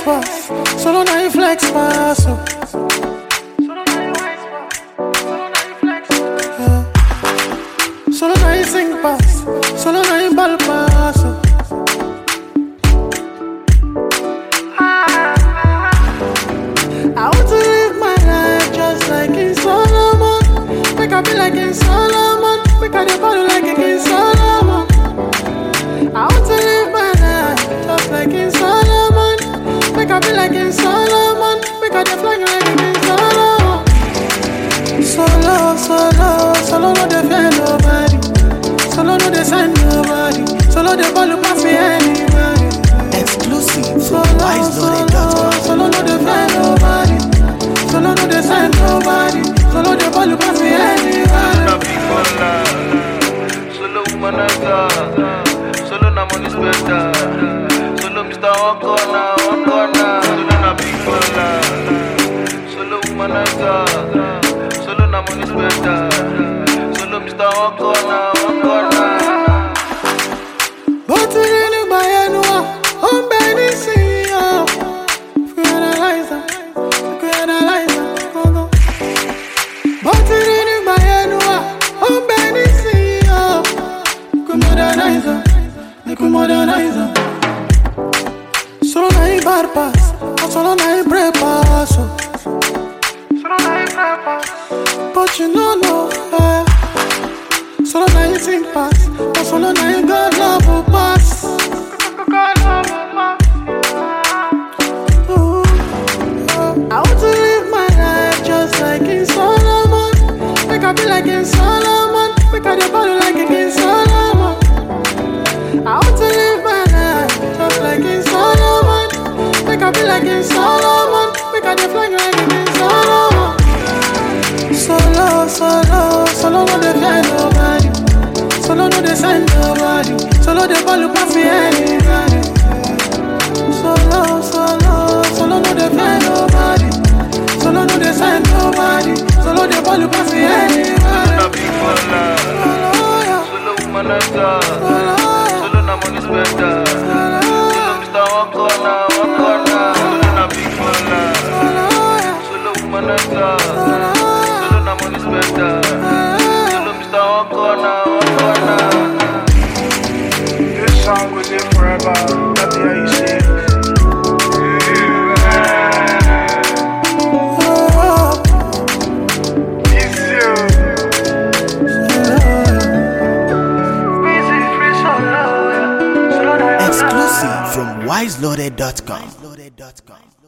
pass, solo na you flex pass. Oh. Yeah. Solo na you sing pass, solo na you ball pass. Oh. I want to live my life just like in Solomon. Make I be like in Solomon. Make I dey ball like in Solomon. I want to live my life just like in Solomon. Make I be like in Solomon. Make I dey fly like in Solomon. Solo, solo, solo no dey fear nobody. Solo no dey sign nobody. Solo dey ball pass me anybody. Exclusive Solo, from solo, wiseloaded.com. solo no dey fear nobody. Solo no dey sign nobody. Solo dey ball pass me anybody. na big baller. Solo womanizer. Solo na money spender. Solo Mr. One Corner, One Corner. Solo na big baller. Solo womanizer. Solo na money spender. Solo Mr. One Corner, One Corner. bó ti rí nígbà yẹn nu wa ó ń bẹ nísìnyí o fi analyze am fi analyze am gangan. bó ti rí nígbà yẹn nu wa ó ń bẹ nísìnyí o fi modernize am fi modernize am. solo na him bad pass na solo na him break pass o. solo na him break pass but you no know. Eh. Solo na him sing pass, but solo na him God love will pass. Ooh, I want to live my life just like in Solomon. Make I be like in Solomon. Make I dey ball like in Solomon. I want to live my life just like in Solomon. Make I be like in Solomon. Make I dey fly like in Solomon. Solo, solo, solo no dey fear nobody. Solo no dey sign nobody. Solo dey ball pass me anybody. Solo, solo, solo no dey fear nobody. Solo no dey sign nobody. Solo dey ball pass me anybody. Na big baller. Solo, yeah, Solo womanizer. solo, yeah, Solo na money spender. solo, Solo Mr. One Corner, One Corner. Solo na big baller. yeah, Solo womanizer. solo, yeah, Solo na money spender. yeah. Solo Mr. One Corner, One Corner. This song was in forever. Let me hear you sing. It's you. Busy free solo. Solo Exclusive from wiseloaded.com.